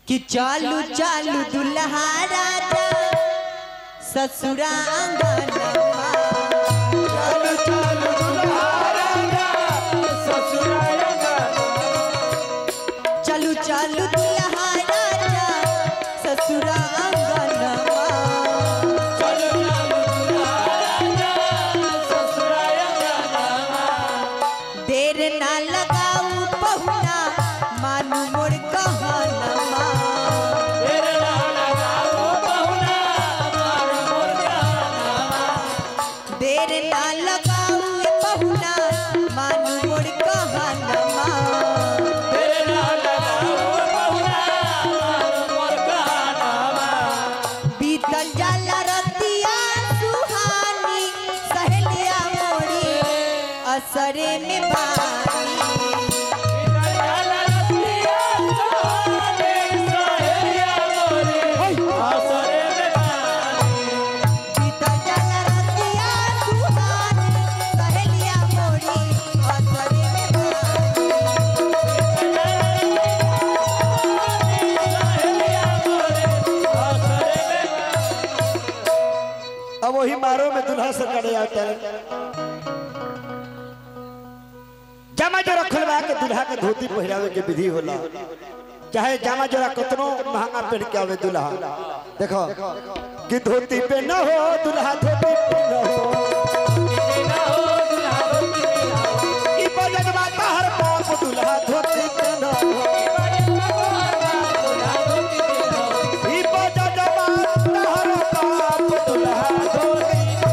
कि चालू चालू दुल्हा राजा ससुरा आंगनवा चालू चालू दुल्हा राजा ससुराल चालू चालू दुल्हा राजा ससुरा आंगनवा चालू चालू दुल्हा राजा ससुराल देर ना लगाऊ पहुना मानू मोर कहनवा तेरे नाम लगाओ बहुना मार मोर जाना देर ना लगाऊ पहुना मानू मोर कहनवा तेरे नाम लगाओ बहुना मार मोर गाना बीतल जाला रतिया सुहानी सहेलिया मोरी असरे में बानी बीतल जाला रतिया सुहानी सहेलिया मोरी असरे में बानी अब वही मारो में दुल्हा से करे आता है जामा जोरा खुलवा के दुल्हा के धोती पहिरावे के विधि होला चाहे जामा जोरा कितनो महंगा पहन के आवे दुल्हा देखो कि धोती पे न हो दुल्हा धोती पे न हो ई बजन माता हर पाप दुल्हा धोती पे न हो ई बजन माता हर पाप दुल्हा धोती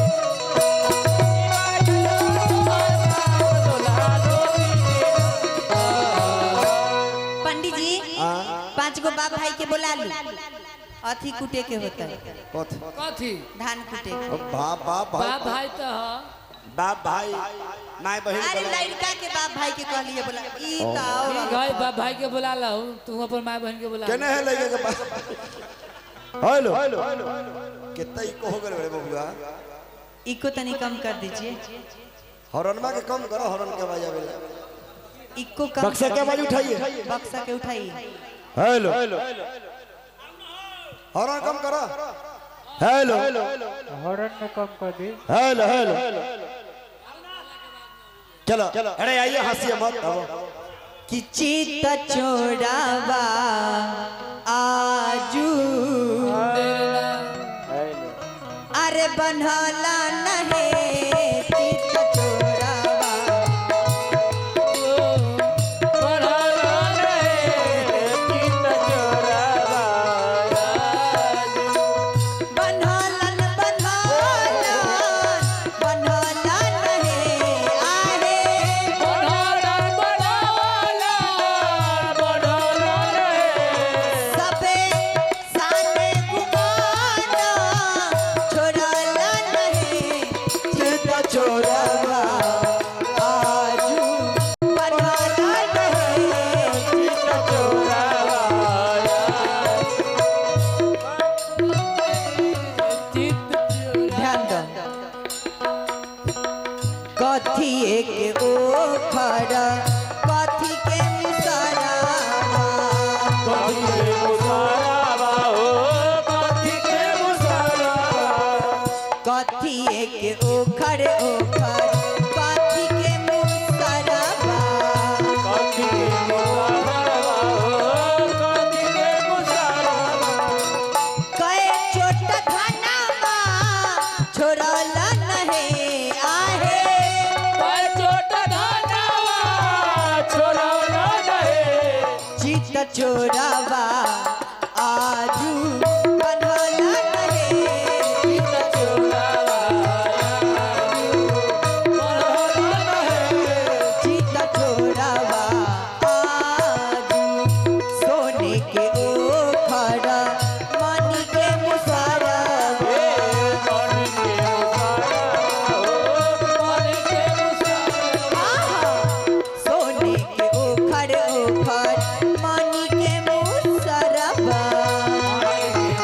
पंडित जी हाँ। पांच गो बाप भाई के बुला ली अथी कुटे के होता है कथी कथी धान कुटे के बाप बाप बाप भाई तो ह बाप भाई माय बहन अरे बोला। लड़का के बाप भाई के कहलिए बोला ई ठीक तो है बाप भाई के बुला लो तू अपन माँ बहन के बुला केने है लगे के बाप हेलो कितना ही को हो गए बड़े बबुआ इको तनी कम कर दीजिए हॉर्नमा के कम करो हॉर्न के आवाज आवे इको कम बक्सा के आवाज उठाइए बक्सा के उठाइए हेलो हॉर्न कम करो हेलो हॉर्न में कम कर दी हेलो हेलो चलो अरे आइए हंसिए मत आओ कि चित चोरावा आजू अरे बनला नहे चित चोरावा बनलन बनलन बनलन नहे आहे सबे साने गुमाना छोड़ला नहीं चित चोरवा आजू बनला नहीं चित चोरवा ध्यान दो कथी एक ओखर कथी के मुसरा कथी एक ओखर ओखर कथी के मुसरबा कए छोट धनमा छोड़ल नहे आहे चित चोरावा आजू बनल नहे चित चित चोरावा आजू सोने के ओखर मनी के मुसरबा सोने के ओखर ओखर मानी के मुसरबा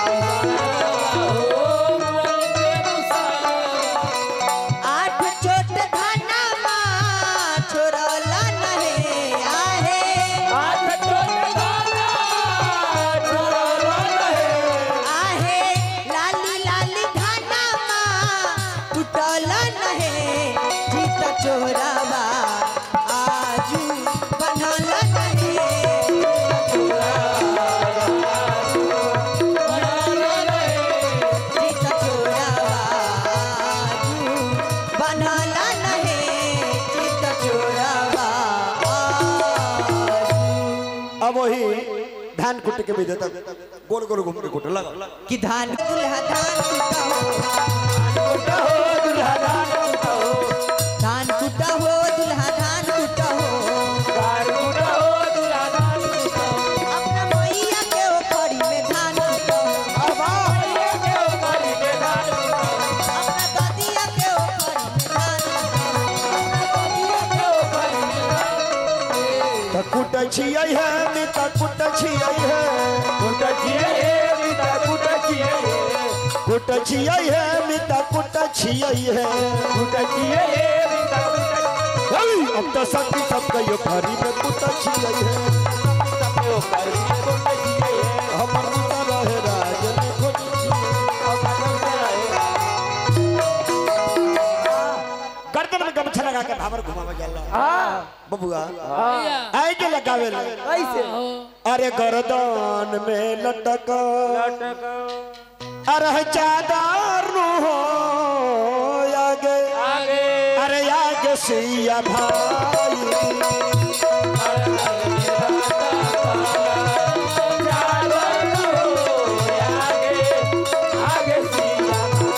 धान कुटे के विधि तक गोल गोल घूम के कुटे लगा कि धान दुल्हा धान कुटा हो कुटा हो दुल्हा धान कुटा हो धान कुटा हो दुल्हा धान कुटा हो धान कुटा हो दुल्हा धान कुटा हो अपना मैया के ओखरी में धान कुटा हो ये के ऊपरी के धान कुटा हो अपना ददिया के ओखरी में धान कुटा हो ये के ऊपरी के धान त कुटे छियै है मी त कुटे छियै है कुटा छिए हे रीता कुटा छिए हे कुटे छियै है मी त कुटे छियै है कुटा छिए हे रीता कुटा हेई, अब त सखी सब कहियो खरी में कुटे छियै है सबके ऊपरी के कुटा छिए हे हमर मुता रहे राज में खोजी छियै गर्दन में गमछा लगा के भावर घुमावे जाला बबुआ भैया आए के लगावे ला कैसे हो अरे गर्दन में लटक अरे चादर नु हो आगे आगे अरे आगे सिया भाई आगे सिया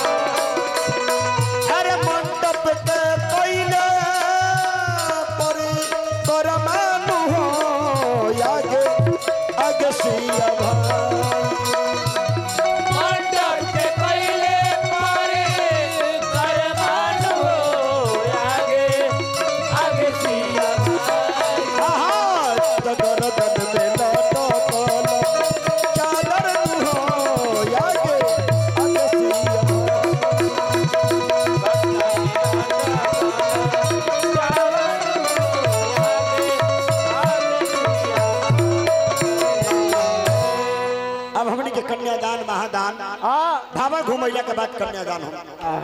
अरे मंडप के पहले पर करमानु हो आगे आगे सिया भाई मंडप के पहले पारे करमान हो आगे आगे सिया आहा, त गर्दन में लटकल चादर नु हो आगे आगे सिया भाई अब हमनी के कन्यादान महादान भावा घुमैला के बाद कन्यादान हो